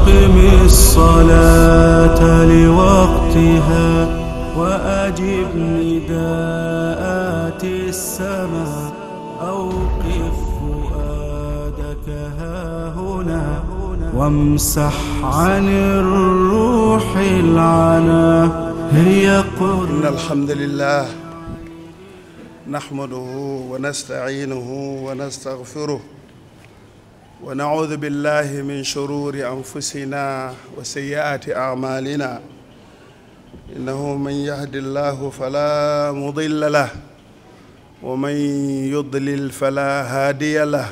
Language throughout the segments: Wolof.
أقم الصلاة لوقتها وأجب نداءات السماء أوقف فؤادك هاهنا وامسح عن الروح العنا هي إن قرة الحمد لله نحمده ونستعينه ونستغفره ونعوذ بالله من شرور أنفسنا وسيئات أعمالنا إنه من يهد الله فلا مضل له ومن يضلل فلا هادي له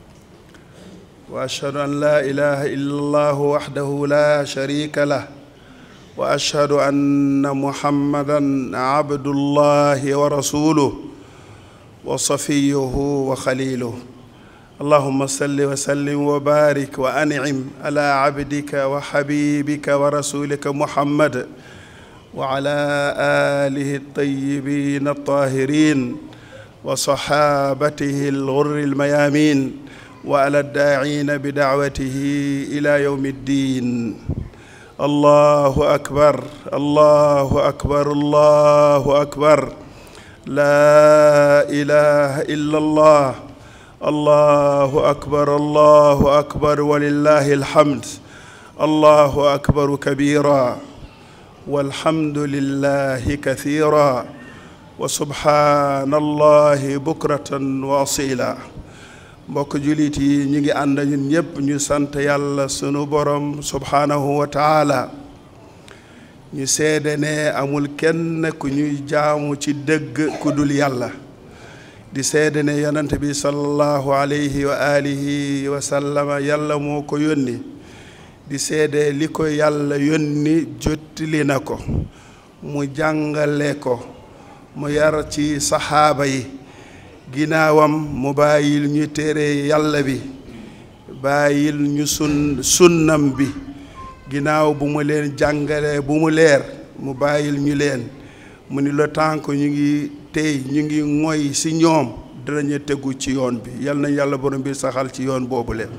وأشهد أن لا إله إلا الله وحده لا شريك له واشهد ان محمدا عبد الله ورسوله وصفيه وخليله اللهم صل وسلم وبارك وانعم على عبدك وحبيبك ورسولك محمد وعلى اله الطيبين الطاهرين وصحابته الغر الميامين وعلى الداعين بدعوته الى يوم الدين الله أكبر الله أكبر الله أكبر لا إله إلا الله الله أكبر الله أكبر ولله الحمد الله أكبر كبيرا والحمد لله كثيرا وسبحان الله بكرة وأصيلا mbokk jullit yi ñu ngi ànd ñun ñépp ñu sant yàlla sunu borom subhaanahu wa taala ñu seede ne amul kenn ku ñuy jaamu ci dëgg ku dul yàlla di seede ne yonent bi sallallahu alayhi wa alihi wa sallama yàlla moo ko yónni di seede li ko yàlla yónni jottali na ko mu jàngale ko mu yar ci saxaaba yi ginnaawam mu bàyyil ñu téere yàlla bi bàyyil ñu sun sunnam bi ginnaaw bu mu leen jàngale bu mu leer mu bàyyil ñu leen mu ni le temps que ñu ngi tey ñu ngi ngoy ci ñoom dinañu tegu ci yoon bi yal na yàlla borom bi saxal ci yoon boobu leen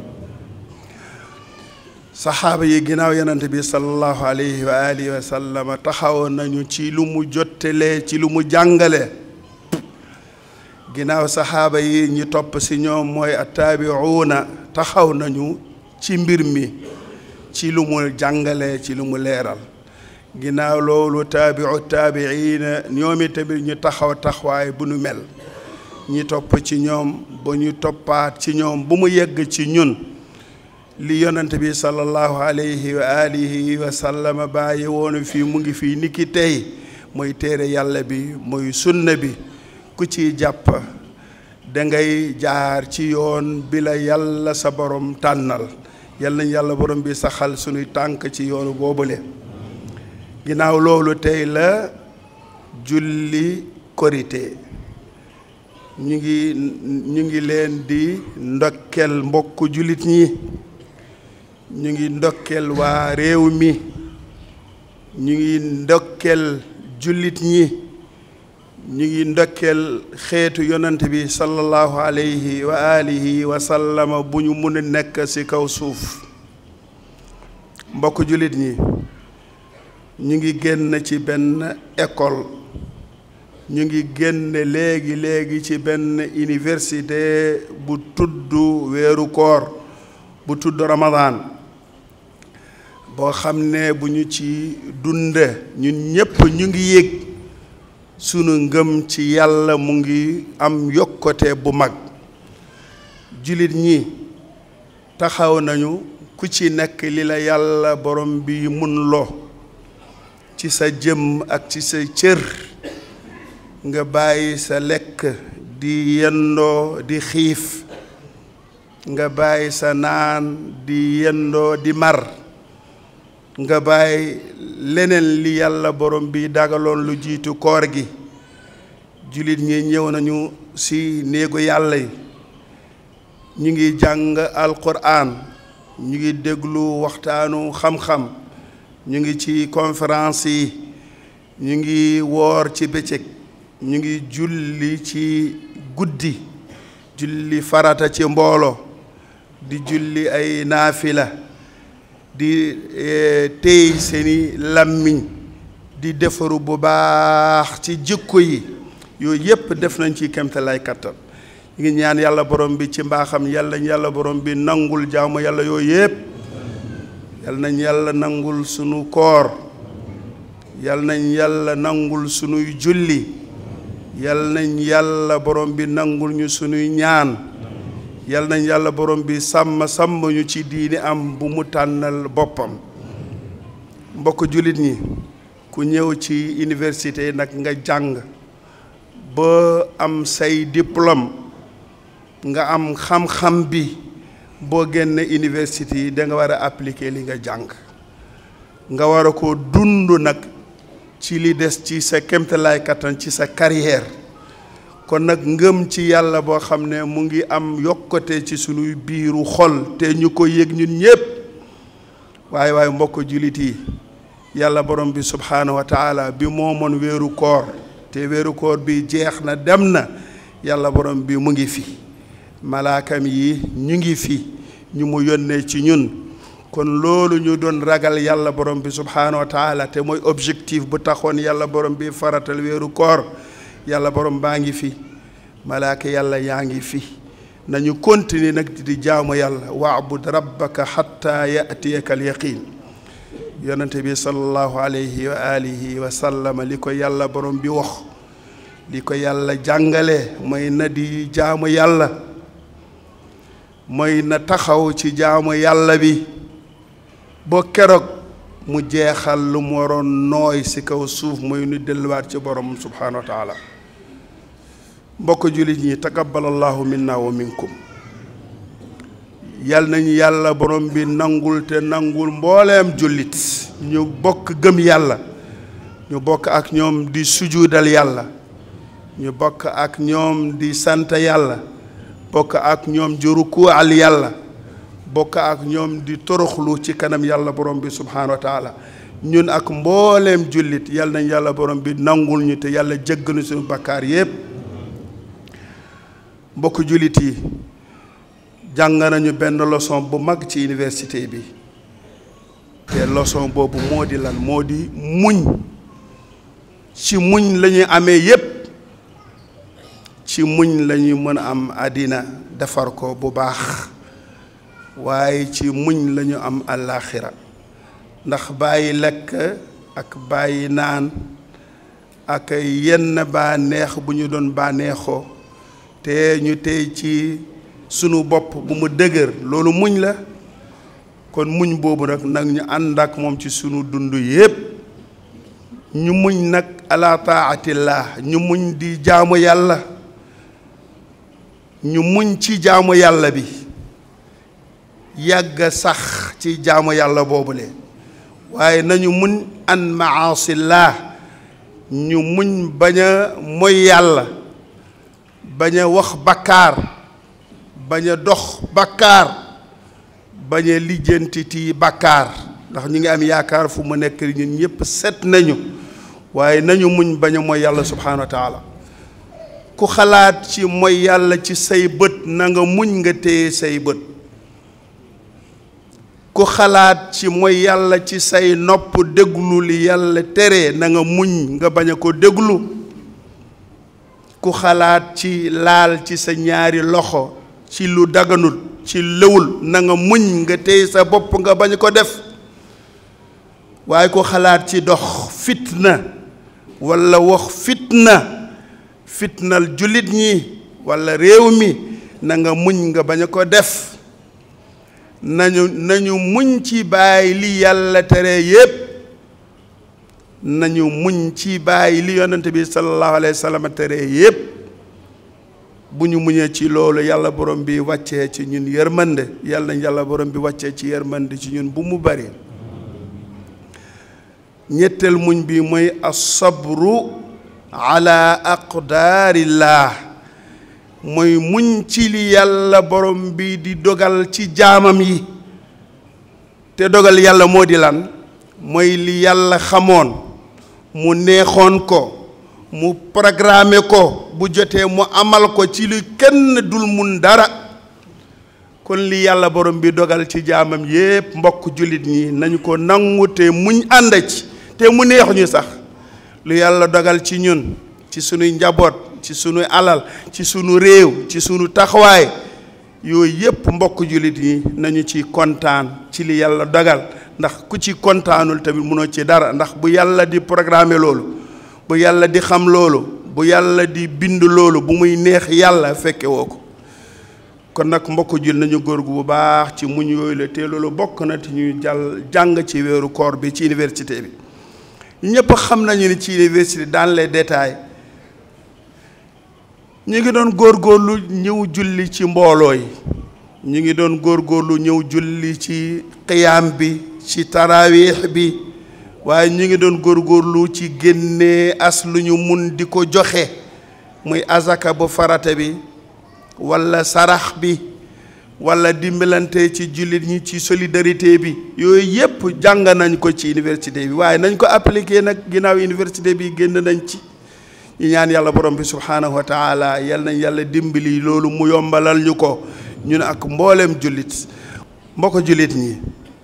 saxaaba yi ginnaaw yonent bi sallallahu alayhi wa alihi wa sallama taxawoon nañu ci lu mu jottalee ci lu mu jàngale ginnaaw saxaaba yi ñi topp ci ñoom mooy attaabiuuna taxaw nañu ci mbir mi ci lu mu jàngale ci lu mu leeral ginnaaw loolu taabiu taabiina ñoom itamit ñu taxaw taxawaay bu nu mel ñi topp ci ñoom ba ñu toppaat ci ñoom bu mu yegg ci ñun li yonent bi sallallahu alayhi wa alihi wa sallama bàyyi woonu fii mu ngi fii niki tey mooy téere yàlla bi mooy sunna bi ku ci jàpp dangay jaar ci yoon bi la yàlla sa borom tànnal yal nañ yàlla borom bi saxal sunuy tànk ci yoonu boobule ginnaaw loolu tey la julli korité ñu ngi ñu ngi leen di ndokkel mbokk jullit ñi ñu ngi ndokkel waa réew mi ñu ngi ndokkel jullit ñi ñu ngi ndokkeel xeetu yonent bi sallallahu alayhi wa alihi wa sallama bu ñu mun a nekk ci kaw suuf mbokk jullit ñi ñu ngi génn ci benn école ñu ngi génn léegi léegi ci benn université bu tudd weeru koor bu tudd Ramadan boo xam ne bu ñu ci dunde ñun ñépp ñu ngi yëg sunu ngëm ci yàlla mu ngi am yokkute bu mag jullit ñi taxaw nañu ku ci nekk li la yàlla borom bi mun loo ci sa jëm ak ci sa cër nga bàyyi sa lekk di yendoo di xiif nga bàyyi sa naan di yendoo di mar nga bàyyi leneen li yàlla borom bi dagaloon lu jiitu koor gi jullit ñi ñëw nañu ci néegu yàlla yi ñu ngi jàng alquran ñu ngi déglu waxtaanu xam-xam ñu ngi ci conférence yi ñu ngi woor ci bëccëg ñu ngi julli ci guddi julli farata ci mbooloo di julli ay naafila di téy seeni làmmiñ di defaru bu baax ci jikko yi yooyu yépp def nañ ci kemtalaay kattan ñu ngi ñaan yàlla borom bi ci mbaaxam yàlla yàlla borom bi nangul jaamu yàlla yooyu yépp yàlla nañ yàlla nangul sunu koor yàlla nañ yàlla nangul sunuy julli yàlla nañ yàlla borom bi nangul ñu sunuy ñaan yàlla nañ yàlla borom bi sàmm sàmm ñu ci diini am bu mu tànnal boppam mbokk jullit ñi ku ñëw ci université nag nga jàng ba am say diplôme nga am xam-xam bi boo génne université yi da nga war a appliquer li nga jàng nga war a ko dund nag ci li des ci sa kéemtalaay kattan ci sa carrière kon nag ngëm ci yàlla boo xam ne mu ngi am yokkute ci sunuy biiru xol te ñu ko yëg ñun ñépp waaye waaye mbokk jullit yi yàlla borom bi subhaanahu wa taala bi moomoon weeru koor te weeru koor bi jeex na dem na yàlla borom bi mu ngi fi malaakam yi ñu ngi fi ñu mu yónnee ci ñun kon loolu ñu doon ragal yàlla borom bi subhaanahu wa taala te mooy objectif bu taxoon yàlla borom bi faratal weeru koor yàlla borom baa ngi fi malaaka yàlla yaa ngi fi nañu continuer nag di jaamu yàlla waabud rabbaka xatta yatiyaka al yaqin yonente bi sallallahu alayhi wa alihi wa sallama li ko yàlla borom bi wax li ko yàlla jàngale mooy na di jaamu yàlla mooy na taxaw ci jaamu yàlla bi boo keroog mu jeexal lu mu waroon nooy ci kaw suuf mooy nu delluwaat ci borom subhanahu wa taala mbokk jullit ñi taqabbalallahu minna wa minkum yal nañu yàlla borom bi nangul te nangul mbooleem jullit ñu bokk gëm yàlla ñu bokk ak ñoom di sujuudal yàlla ñu bokk ak ñoom di sant yàlla bokk ak ñoom di rukual yàlla bokk ak ñoom di toroxlu ci kanam yàlla borom bi subhaanahu wa taala ñun ak mbooleem jullit yal nañ yàlla borom bi nangul ñu te yàlla jéggal ñu suñu bakkaar yépp mbokk jullit yi jàng nañu benn leçon bu mag ci université bi te leçon boobu moo di lan moo di muñ ci muñ la ñuy amee yépp ci muñ la ñuy mën a am àddina defar ko bu baax waaye ci muñ la ñu am àllaaxira ndax bàyyi lekk ak bàyyi naan ak yenn bànneex bu ñu doon bànneexoo te ñu tey ci sunu bopp bu mu dëgër loolu muñ la kon muñ boobu nag nag ñu ànd ak moom ci sunu dund yépp ñu muñ nag ala taatillah ñu muñ di jaamu yàlla ñu muñ ci jaamu yàlla bi yàgg sax ci jaamu yàlla boobule waaye nañu muñ an maasillah ñu muñ bañ a moy yàlla bañ a wax bakkaar bañ a dox bakkaar bañ a lijjantiti bakkaar ndax ñu ngi am yaakaar fu mu nekk ñun ñëpp set nañu waaye nañu muñ bañ a mooy yàlla subhaanahu wa taala ku xalaat ci mooy yàlla ci say bët na nga muñ nga téye say bët ku xalaat ci mooy yàlla ci say nopp déglu li yàlla tere na nga muñ nga bañ a ko déglu ku xalaat ci laal ci sa ñaari loxo ci lu daganul ci lëwul na nga muñ nga téye sa bopp nga bañ ko def waaye ku xalaat ci dox fitna walla wax fitna fitnal jullit ñi walla réew mi na nga muñ nga bañ ko def nañu nañu muñ ci bàyyi li yàlla tere yépp nañu muñ ci bàyyi li yonante bi sallallahu alayhi wa sallam tere yépp bu ñu muñee ci loolu yàlla borom bi wàccee ci ñun yërmande yàlla nañ yàlla borom bi wàccee ci yërmande ci ñun bu mu bari ñetteel muñ bi mooy asabru ala aqdaarillah mooy muñ ci li yàlla borom bi di dogal ci jaamam yi te dogal yàlla moo di lan mooy li yàlla xamoon mu neexoon ko mu programme ko bu jotee mu amal ko ci lu kenn dul mun dara kon li yàlla borom bi dogal ci jaamam yépp mbokk jullit ñi nañu ko nangu te muñ ànd ci te mu neex ñu sax lu yàlla dogal ci ñun ci sunuy njaboot ci sunuy alal ci sunu réew ci sunu taxawaay yooyu yépp mbokk jullit yi nañu ci kontaan ci li yàlla dogal ndax ku ci kontaanul tamit mënoo ci dara ndax bu yàlla di programmer loolu bu yàlla di xam loolu bu yàlla di bind loolu bu muy neex yàlla fekke woo ko kon nag mbokk jul nañu góor gu bu baax ci muñ yooyu la te loolu bokk na te ñuy jàll jàng ci weeru koor bi ci université bi ñëpp xam nañu ni ci université dans les détails ñu ngi doon góorgóorlu ñëw julli ci mbooloo yi ñu ngi doon góorgóorlu ñëw julli ci qiyaam bi ci tarawiix bi waaye ñu ngi doon góorgóorlu ci génnee as lu ñu mun di ko joxe muy azaka bu farata bi walla sarax bi walla dimbalante ci jullit ñi ci solidarité bi yooyu yépp jàng nañ ko ci université bi waaye nañ ko appliquer nag ginnaaw université bi génn nañ ci ñu ñaan yàlla borom bi subhaanahu wa taala yal nañ yàlla dimbali loolu mu yombalal ñu ko ñun ak mbooleem jullit mbokk jullit ñi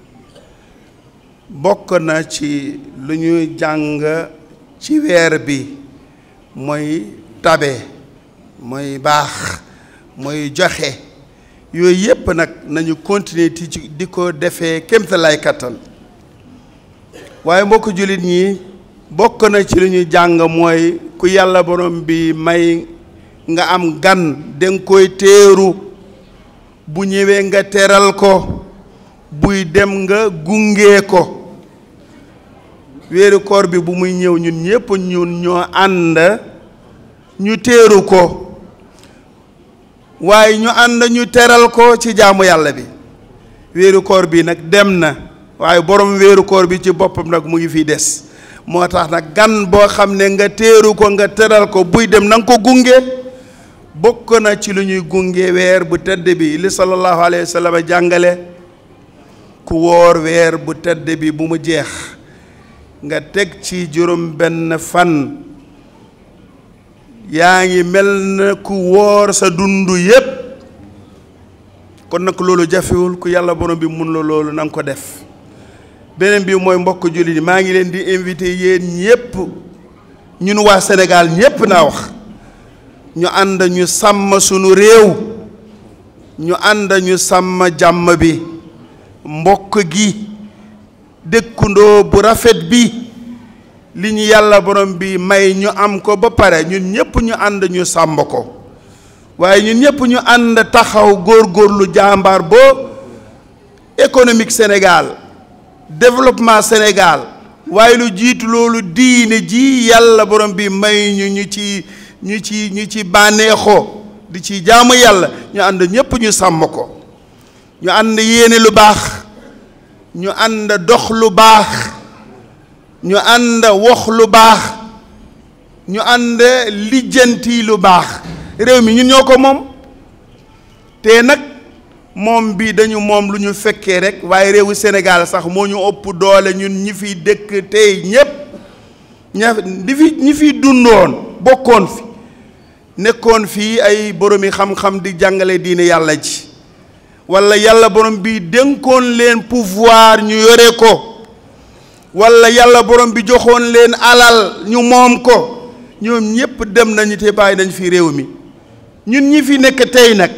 bokk na ci lu ñuy jàng ci weer bi mooy tabe mooy baax mooy joxe yooyu yépp nag nañu continuer ti ci di ko defee kémtalaay kattan waaye mbokk jullit ñi bokk na ci lu ñuy jàng mooy ku yàlla borom bi may nga am gan danga koy teeru bu ñëwee nga teral ko buy dem nga gunge ko weeru koor bi bu muy ñëw ñun ñépp ñun ñoo ànd ñu teeru ko waaye ñu ànd ñu teral ko ci jaamu yàlla bi weeru koor bi nag dem na waaye borom weeru koor bi ci boppam nag mu ngi fii des moo tax nag gan boo xam ne nga teeru ko nga teral ko buy dem na nga ko gunge bokk na ci lu ñuy gunge weer bu tedd bi li sallallahu alayhi wa sallam jàngale ku woor weer bu tedd bi bu mu jeex nga teg ci juróom benn fan yaa ngi mel na ku woor sa dund yépp kon nag loolu jafewul ku yàlla borom bi mun la loolu na nga ko def beneen bi mooy mbokk jullit yi maa ngi leen di invité yéen ñépp ñun waa Sénégal ñépp naa wax ñu ànd ñu sàmm sunu réew ñu ànd ñu sàmm jàmm bi mbokk gi dëkkundoo bu rafet bi li ñu yàlla borom bi may ñu am ko ba pare ñun ñépp ñu ànd ñu sàmm ko waaye ñun ñépp ñu ànd taxaw góorgóorlu jàmbaar boo économique Sénégal développement Sénégal waaye lu jiitu loolu diine ji yàlla borom bi may ñu ñu ci ñu ci ñu ci bànneexoo di ci jaamu yàlla ñu ànd ñépp ñu sàmm ko ñu ànd yéene lu baax ñu ànd dox lu baax ñu ànd wax lu baax ñu ànd lijjanti lu baax réew mi ñun ñoo ko moom te nag moom bi dañu moom lu ñu fekkee rek waaye réewu Sénégal sax moo ñu ëpp doole ñun ñi fi dëkk tey ñépp ña di fi ñi fi dundoon bokkoon fi nekkoon fii ay boromi xam-xam di jàngale diine yàlla ji walla yàlla borom bi dénkoon leen pouvoir ñu yore ko walla yàlla borom bi joxoon leen alal ñu moom ko ñoom ñépp dem nañu te bàyyi nañ fi réew mi ñun ñi fi nekk tey nag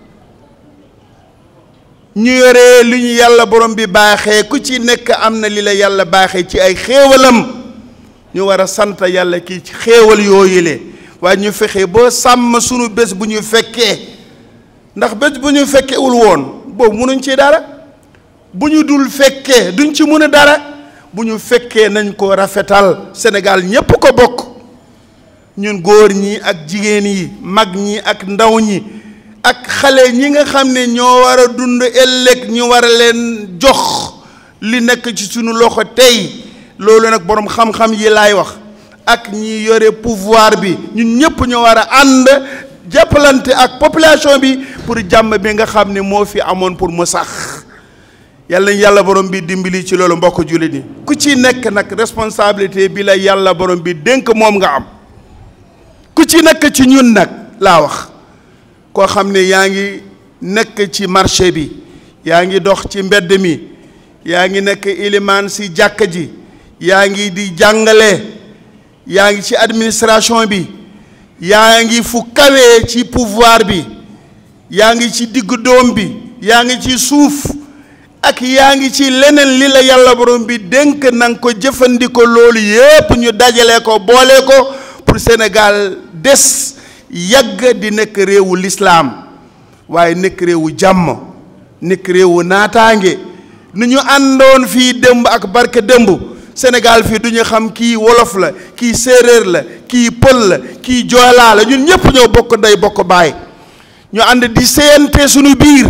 ñu yore lu ñu yàlla borom bi baaxee ku ci nekk am na li la yàlla baaxee ci ay xéewalam ñu war a sant yàlla kii ci xéewal yooyu le waaye ñu fexe ba sàmm sunu bés bu ñu fekkee ndax bés bu ñu fekkewul woon boobu munuñ ci dara bu ñu dul fekkee duñ ci mun a dara bu ñu fekkee nañ ko rafetal Sénégal ñépp ko bokk ñun góor ñi ak jigéen yi mag ñi ak ndaw ñi ak xale ñi nga xam ne ñoo war a dund ëllëg ñu war a leen jox li nekk ci sunu loxo tey loolu nag boroom xam-xam yi laay wax ak ñi yore pouvoir bi ñun ñépp ñoo war a ànd jàppalante ak population bi pour jàmm bi nga xam ne moo fi amoon pour mu sax yàlla nañ yàlla borom bi dimbali ci loolu mbokk jullit ni ku ci nekk nag responsabilité bi la yàlla borom bi dénk moom nga am ku ci nekk ci ñun nag laa wax koo xam ne yaa ngi nekk ci marché bi yaa ngi dox ci mbedd mi yaa ngi nekk ilimaan si jàkka ji yaa ngi di jàngale yaa ngi ci administration bi yaa ngi fu kawee ci pouvoir bi yaa ngi ci diggu doom bi yaa ngi ci suuf ak yaa ngi ci leneen li la yàlla borom bi dénk nanga ko jëfandikoo loolu yépp ñu dajale ko boole ko pour Sénégal des yàgg di nekk réewu lislaam waaye nekk réewu jàmm nekk réewu naataange nu ñu àndoon fii démb ak barke démb Sénégal fii du ñu xam kii wolof la kii séeréer la kii pël la kii joolaa la ñun ñëpp ñoo bokk ndey bokk baay ñu ànd di séyante suñu biir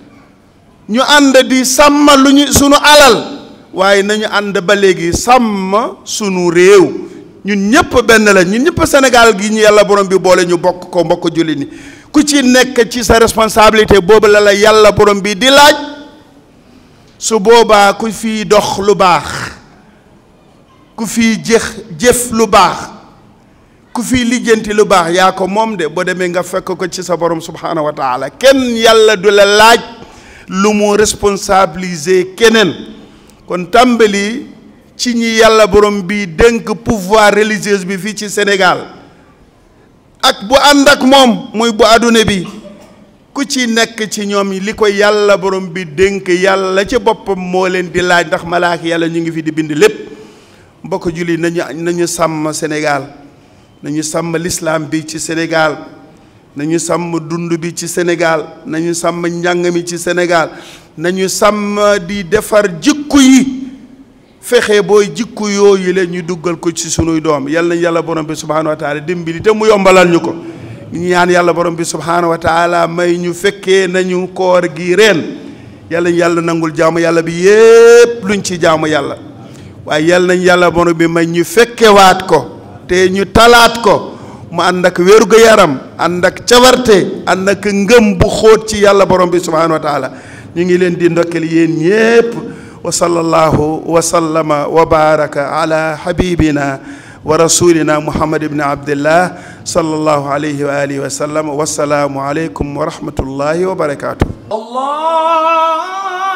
ñu ànd di sàmm lu ñu sunu alal waaye nañu ànd ba léegi sàmm sunu réew ñun ñëpp benn la ñun ñëpp Sénégal gi ñu yàlla borom bi boole ñu bokk ko mbokk julli ni ku ci nekk ci sa responsabilité boobu la la yàlla borom bi di laaj su boobaa ku fi dox lu baax ku fi jëx jëf lu baax ku fi lijjanti lu baax yaa ko moom de boo demee nga fekk ko ci sa borom subhaanahu wa taala kenn yàlla du la laaj lu mu responsabiliser keneen kon tàmbali ci ñi yàlla borom bi dénk pouvoir religieux bi fii ci Sénégal ak bu ànd ak moom muy bu àdduna bi ku ci nekk ci ñoom li ko yàlla borom bi dénk yàlla ci boppam moo leen di laaj ndax malaaka yàlla ñu ngi fi di bind lépp mbokk julli nañu nañu sàmm Sénégal nañu sàmm l'islam bi ci Sénégal nañu sàmm dund bi ci Sénégal nañu sàmm njàng mi ci Sénégal nañu sàmm di defar jikku yi fexe booy jikku yooyu la ñu duggal ko ci sunuy doom yal nañ yàlla borom bi subhaanahu wa taala dimbali te mu yombalal ñu ko ñaan yàlla borom bi subhaanahu wa taala may ñu fekkee nañu koor gi reen yàlla nañ yàlla nangul jaamu yàlla bi yépp luñ ci jaamu yàlla waaye yal nañ yàlla borom bi may ñu fekkewaat ko te ñu talaat ko mu ànd ak wérgu yaram ànd ak cawarte ànd ak ngëm bu xóot ci yàlla borom bi subhaanahu wa taala ñu ngi leen di ndokkel yéen ñépp wa sallallahu wa sallama wa baraka ala habibina wa rasulina muhammad ibni abdillah sallallahu alayhi wa alihi wa sallam wassalaamu aleykum wa rahmatullahi wa barakatuh الله